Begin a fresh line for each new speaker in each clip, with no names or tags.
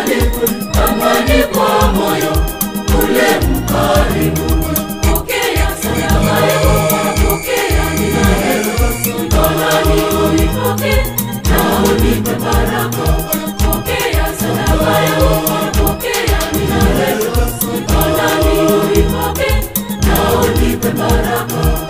mbali, amani kwa moyo ule mkarimu. Pokea sadaka yako, pokea nina Yesu, mkononi unipoke na unipe baraka. Pokea sadaka yako, pokea nina Yesu, mkononi unipoke na unipe baraka.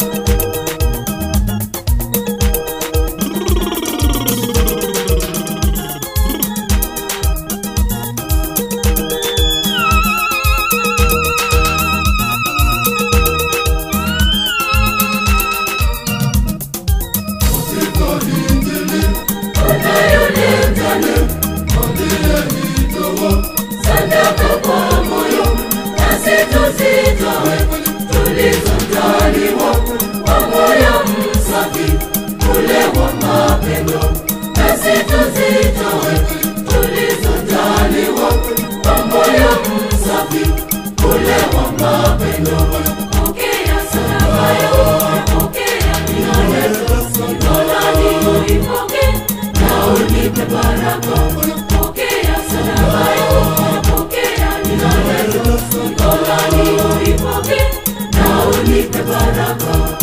sadaka kwa moyo nasi tuzitoe tulizojaliwa kwa moyo msafi ule wa mapendo nasi tuzitoe tulizojaliwa kwa moyo msafi ule wa mapendo pokea sadaka yako pokea nina Yesu mkononi uipoke na unipe baraka pokea sadaka yako pokea nina Yesu mkononi uipoke na unipe baraka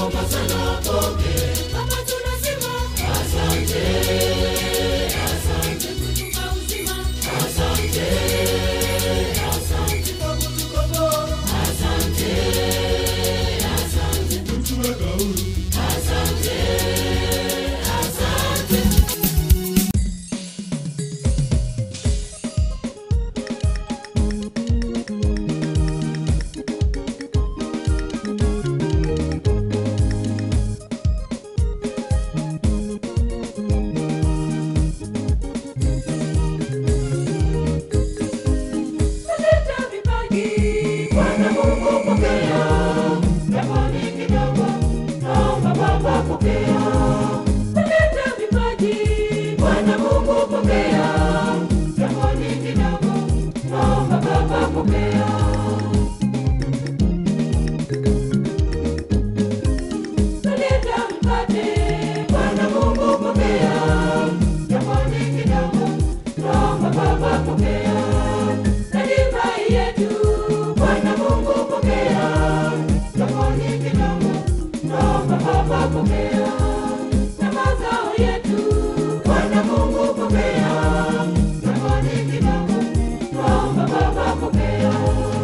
tunakuomba sana pokea. Baba tunasema asante, asante kutupa uzima. Asante, asante kwa kutukomboa. Asante, asante
kutuweka huru.
Asante, asante. Leta vipaji, Bwana Mungu pokea. Japo ni kidogo, naomba Baba pokea. Leta vipaji, Bwana Mungu pokea. Japo ni kidogo, naomba Baba pokea. Leta mkate, Bwana Mungu pokea. Japo ni kidogo, naomba Baba pokea. Na divai yetu, Bwana Mungu pokea. Japo ni kidogo, naomba Baba pokea. Na mazao yetu, Bwana Mungu pokea. Japo ni kidogo, naomba Baba pokea.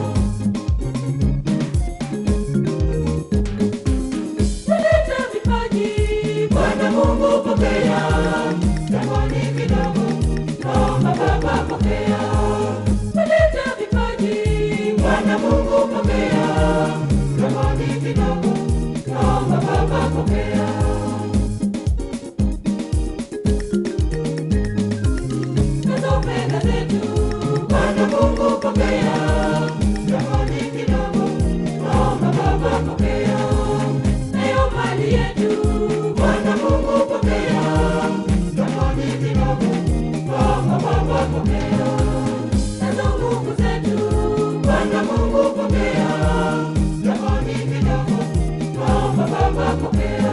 Leta vipaji, Bwana Mungu pokea. Japo ni kidogo, naomba Baba pokea. Leta vipaji, Bwana Mungu pokea. Japo ni kidogo, naomba Baba pokea. Nazo fedha zetu, Bwana Mungu pokea. Japo ni kidogo, naomba Baba pokea. Nayo mali yetu, Bwana Mungu pokea. Japo ni kidogo, naomba Baba pokea. Nazo nguvu zetu, Bwana Mungu pokea. Japo ni kidogo, naomba Baba pokea.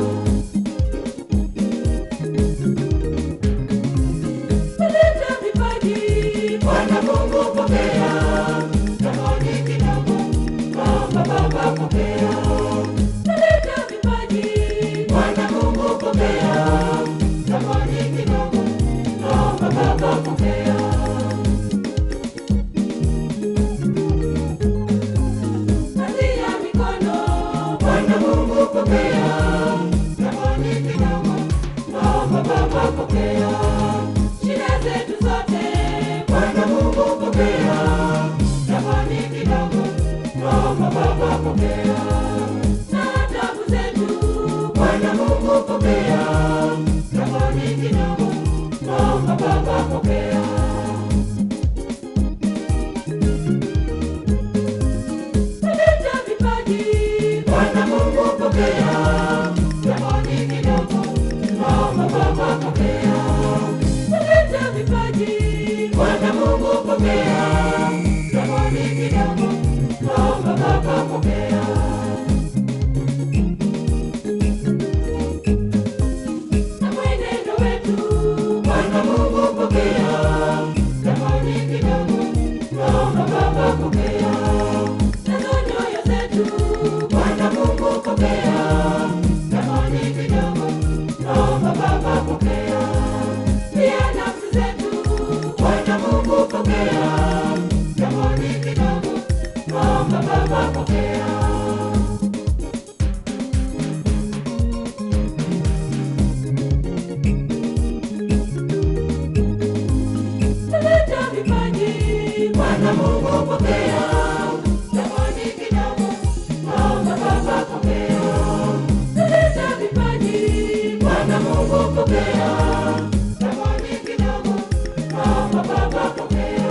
Leta vipaji, Bwana Mungu pokea. Japo ni kidogo, naomba Baba pokea. Leta vipaji, Bwana Mungu pokea. Japo ni kidogo, naomba Baba pokea. Kazi ya mikono, Bwana Mungu pokea. Japo ni kidogo, naomba Baba pokea. Shida zetu zote, Bwana Mungu pokea. Japo ni kidogo, naomba Baba pokea. Na taabu zetu, Bwana Mungu pokea. Japo ni kidogo, naomba Baba pokea. Leta vipaji, Bwana Mungu pokea. Japo ni kidogo, naomba Baba pokea. Leta vipaji, Bwana Mungu pokea. Japo ni kidogo, naomba Baba pokea. Na mwenendo wetu, Bwana Mungu pokea. Japo ni kidogo, naomba Baba pokea. Nazo nyoyo zetu, Bwana Mungu pokea. Japo ni kidogo, naomba Baba pokea. Pia nafsi zetu, Bwana Mungu pokea. Japo ni kidogo, naomba Baba pokea. Leta vipaji, Bwana Mungu pokea. Japo ni kidogo, naomba Baba pokea. Leta vipaji, Bwana Mungu pokea. Japo ni kidogo, naomba Baba pokea.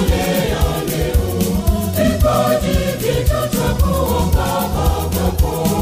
Wakutolea leo vipaji vyetu twakuomba Baba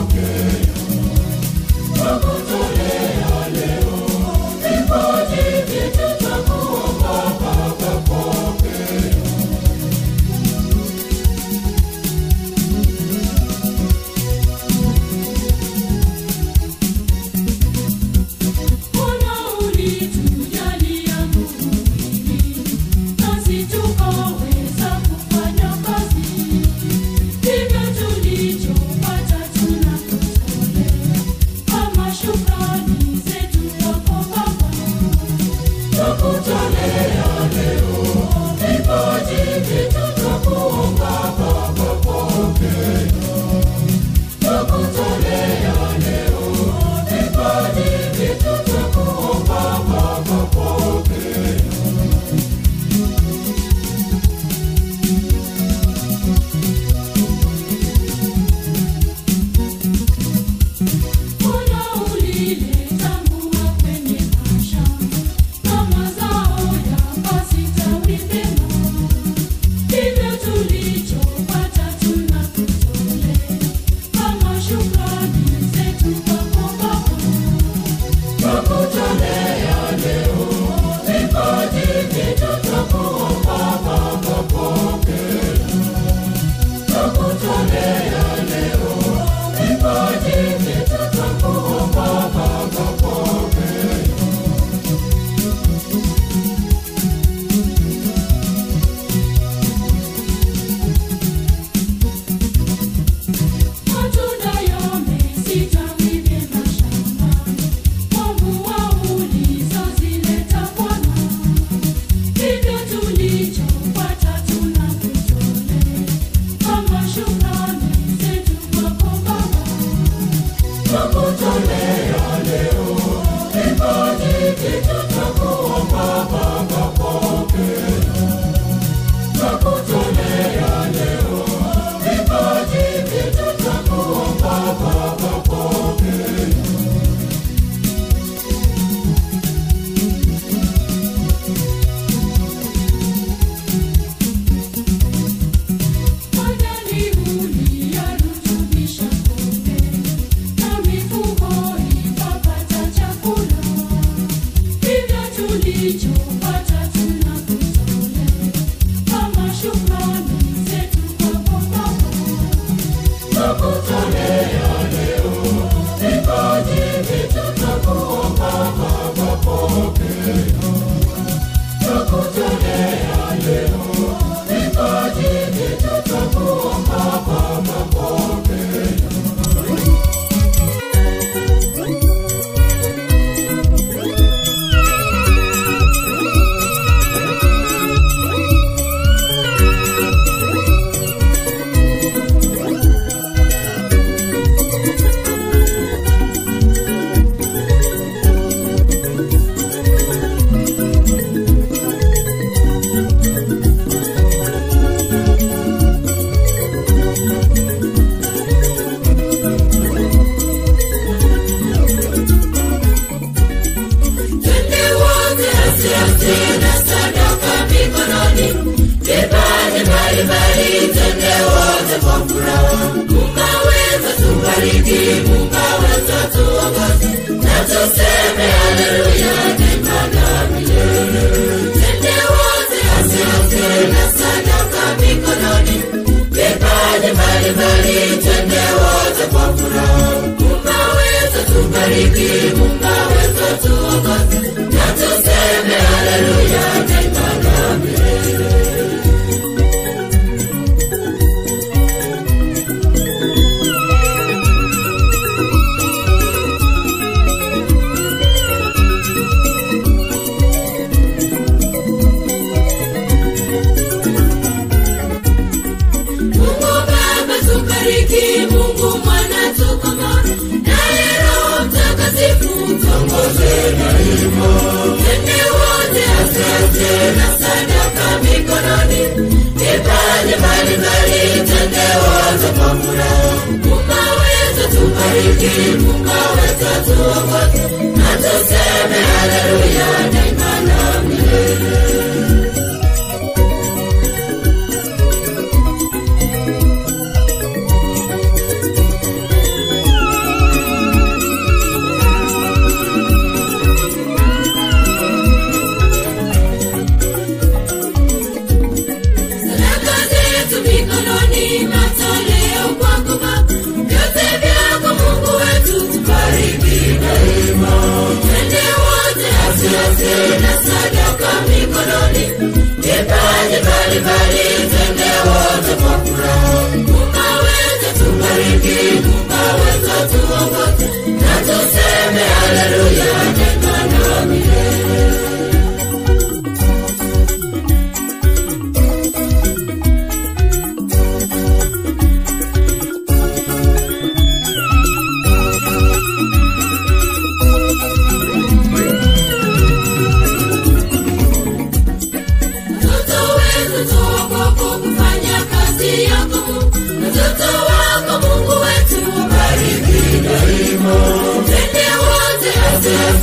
Vyote vyako Mungu wetu, tubariki.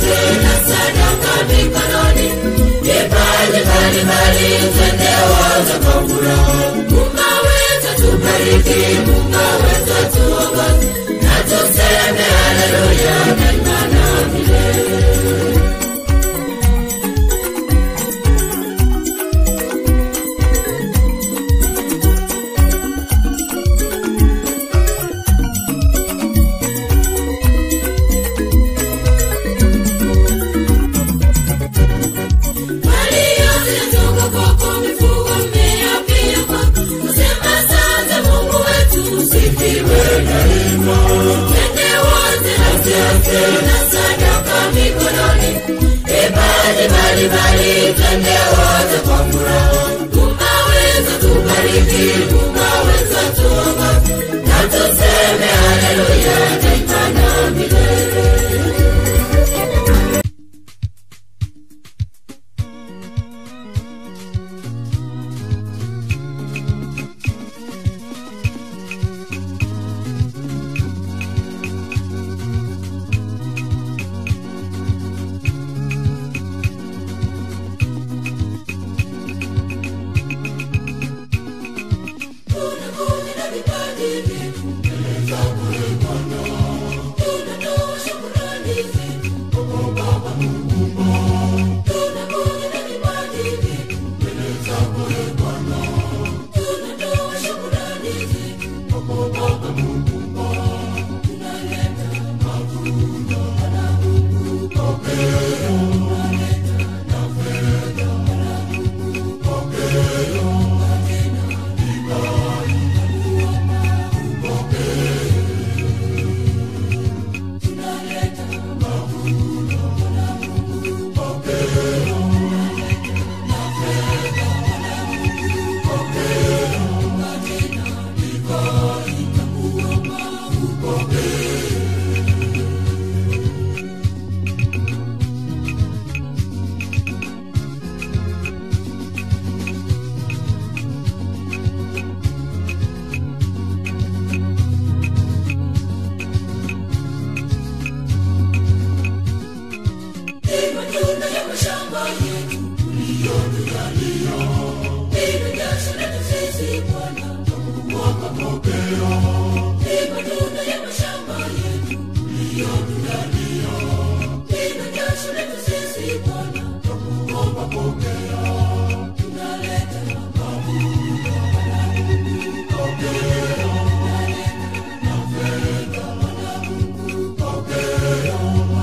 asiasi na sadaka mikononi, vipaji mbalimbali twende wote kwa furaha. Mungu wetu tubariki, Mungu wetu tuongoze, na tuseme haleluya daima na milele. Mali yote yatoka kwako, mifugo, mmea pia kwako. Tuseme asante Mungu wetu, usifiwe daima. Twende wote asiasi na sadaka mikononi, vipaji mbalimbali, twende wote kwa furaha. Mungu wetu tubariki, Mungu wetu tuongoze, na tuseme haleluya daima na milele. Tunakuja na vipaji vyetu mbele zako ee Bwana. Tunatoa shukrani zetu kwako Baba Muumba. Tunakuja na vipaji vyetu mbele zako ee Bwana. Tunatoa shukrani zetu kwako Baba Muumba. Tunaleta mavuno Bwana Mungu, pokea. Tunaleta na fedha Bwana Mungu, pokea. Ni matunda ya mashamba yetu tuliyotujalia. Ni jasho letu sisi Bwana, twakuomba pokea. Ni matunda ya mashamba yetu tuliyotujalia. Ni jasho letu sisi Bwana, twakuomba pokea. Tunaleta mavuno Bwana Mungu, pokea. Tunaleta na fedha Bwana Mungu, pokea.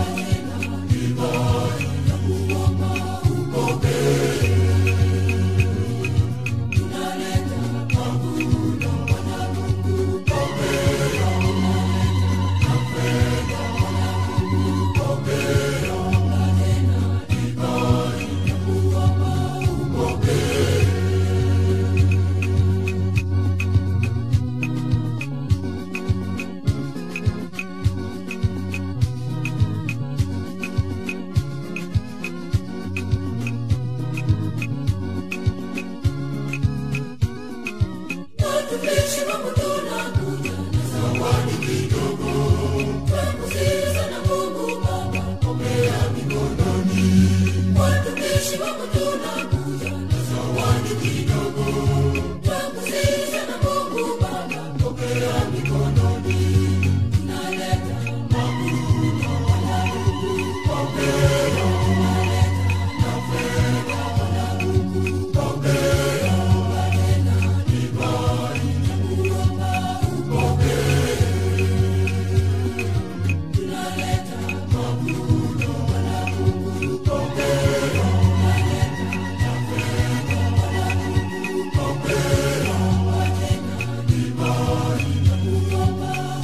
Watumishi wako tunakuja na zawadi kidogo. Twakusihi sana Mungu Baba, pokea mikononi. Watumishi wako tunakuja na zawadi kidogo. Twakusihi sana Mungu Baba, pokea mikononi. Tunaleta mavuno Bwana Mungu, pokea. Tunaleta na fedha Bwana Mungu, pokea. Tena divai na kuomba upokee. Tunaleta mavuno Bwana Mungu, pokea. Tunaleta na fedha Bwana Mungu, pokea. Tena divai na kuomba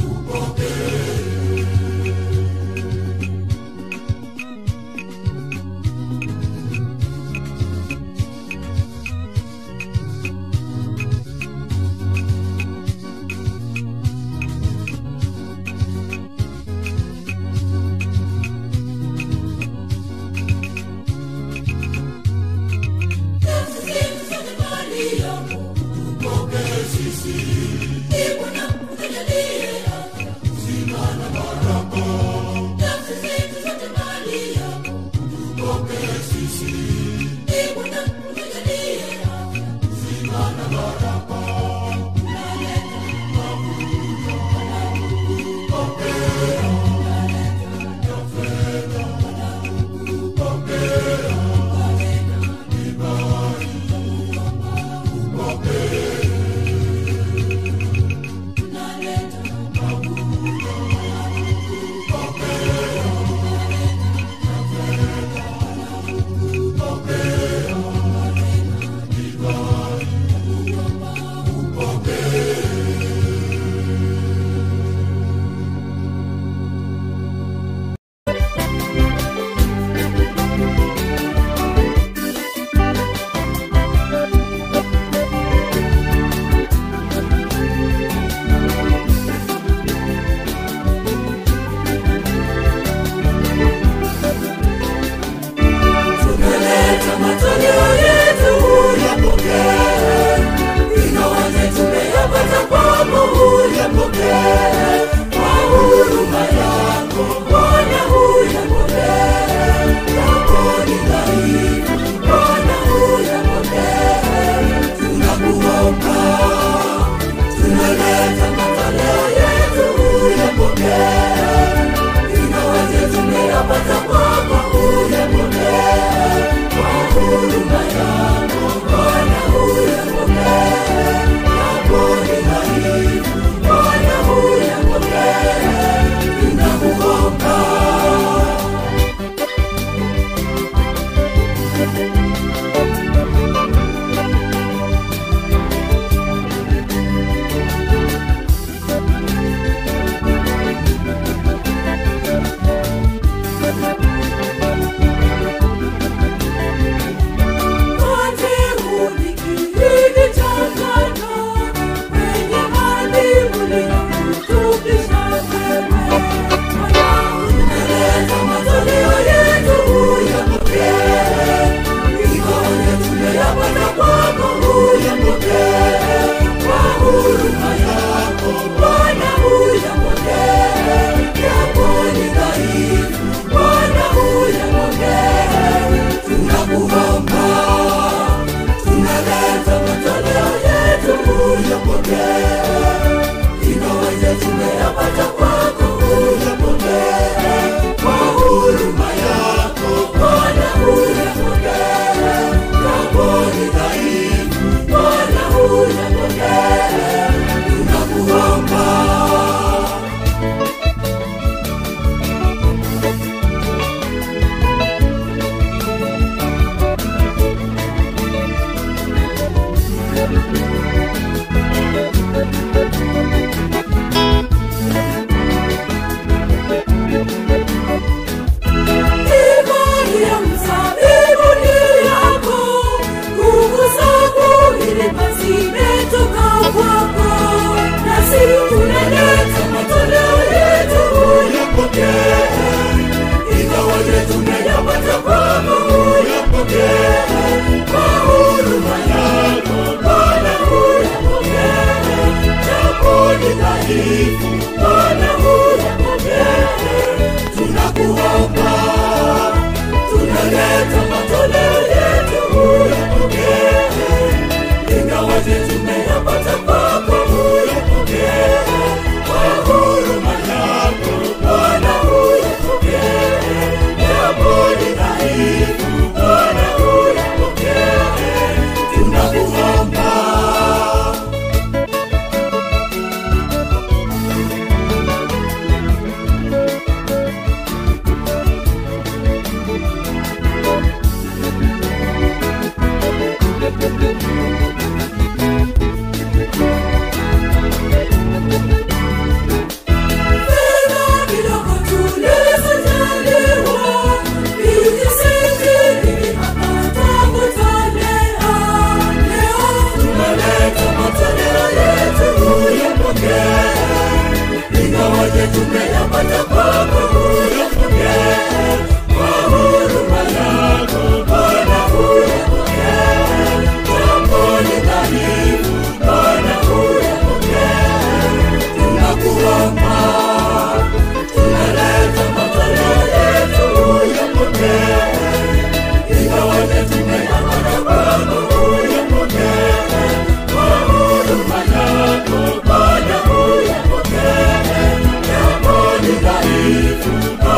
tumeyapata kwako, uyapokee kwa huruma yako Bwana, uyapokee japo ni dhaifu Bwana, uyapokee tunakuomba. Imani ya mzabibu ni yako, nguvu zako ilima zimetoka kwako, nasi tunaleta matoleo yetu uyapokee, ingawaje tumeyapata kwako uyapokee, kwa huruma yako Bwana uyapokee, japo ni dhaifu Bwana uyapokee tunakuomba, tunaleta matoleo yetu uyapokee, ingawaje tumeyapata kwako uyapokee, kwa huruma yako Bwana uyapokee, japo ni dhaifu Bwana uyapokee, tunakuomba. Fedha kidogo tulizojaliwa, vijisitiri hapa twakutolea. Leo tumeleta matoleo yetu uyapokee, ingawaje tumeyapata kwako uyapokee, kwa huruma yako Bwana uyapokee, japo ni dhaifu Bwana uyapokee tunakuomba, tunaleta matoleo yetu uyapokee, ingawaje tumeyapata kwako uyapokee, kwa huruma yako Bwana uyapokee, japo ni dhaifu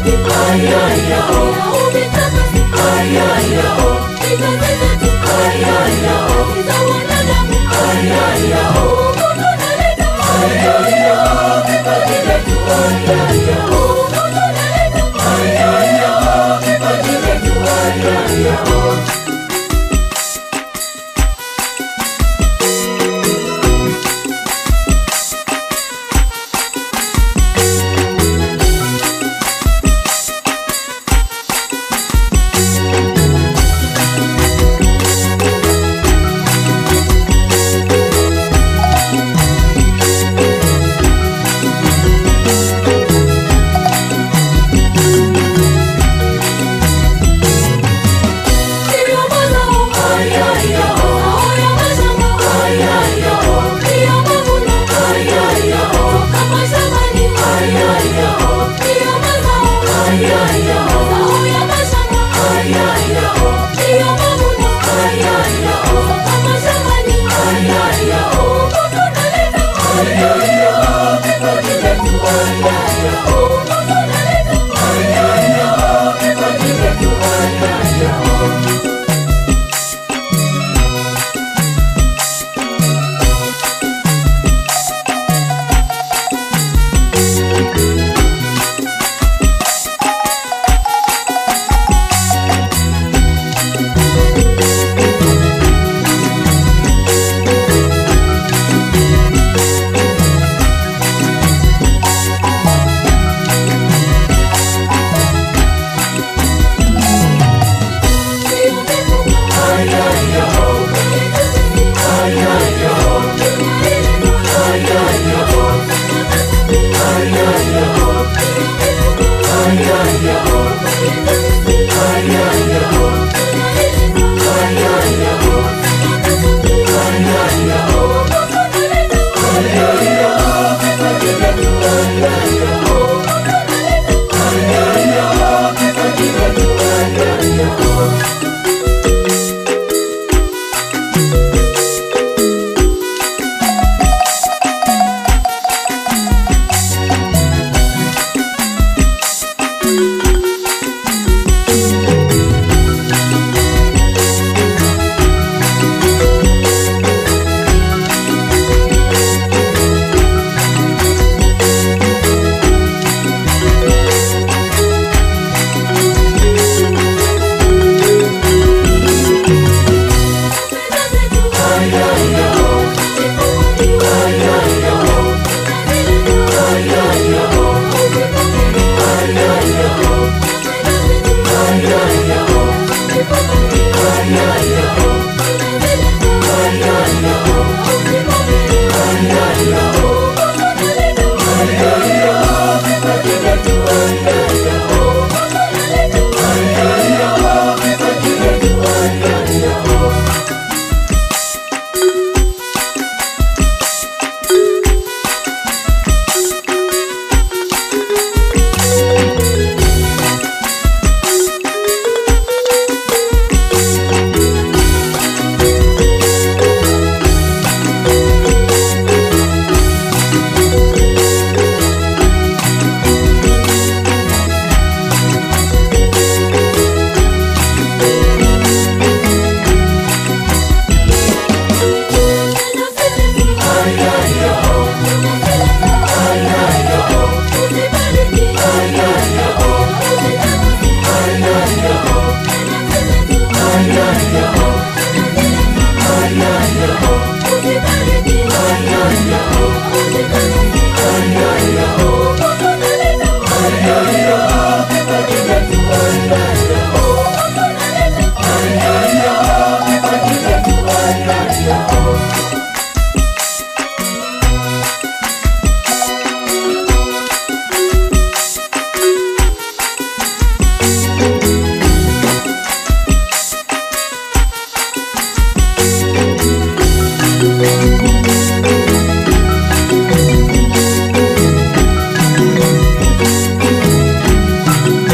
Thank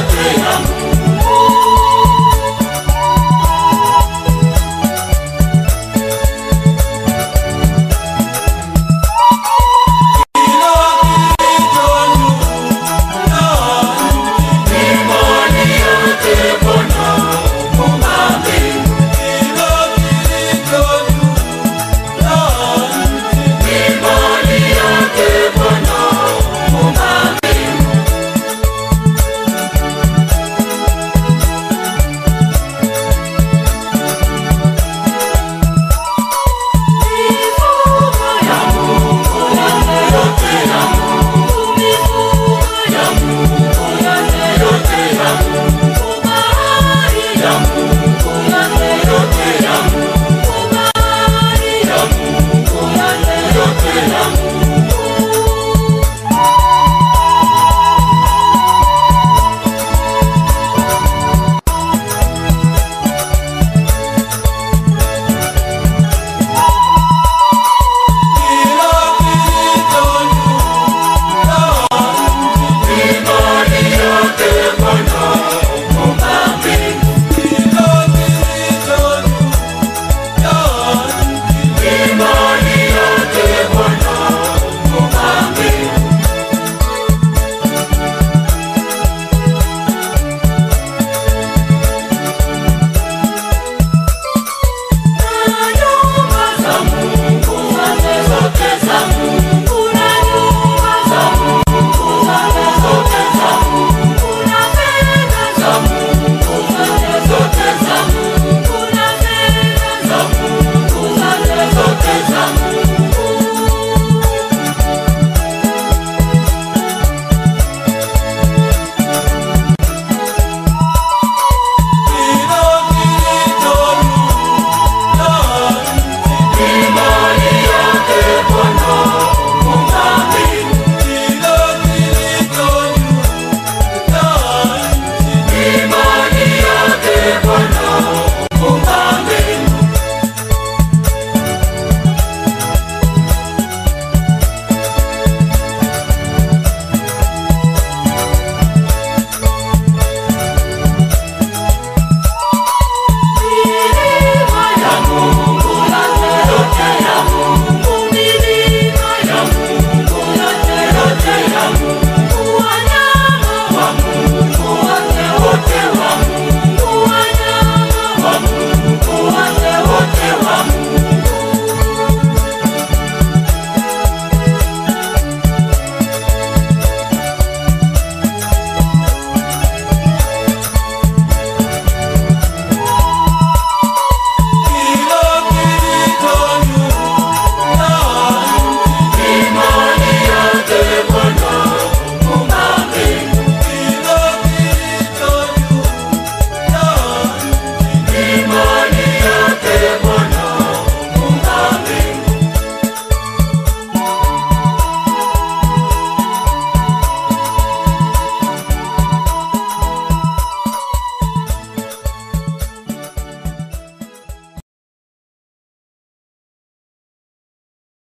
Zamu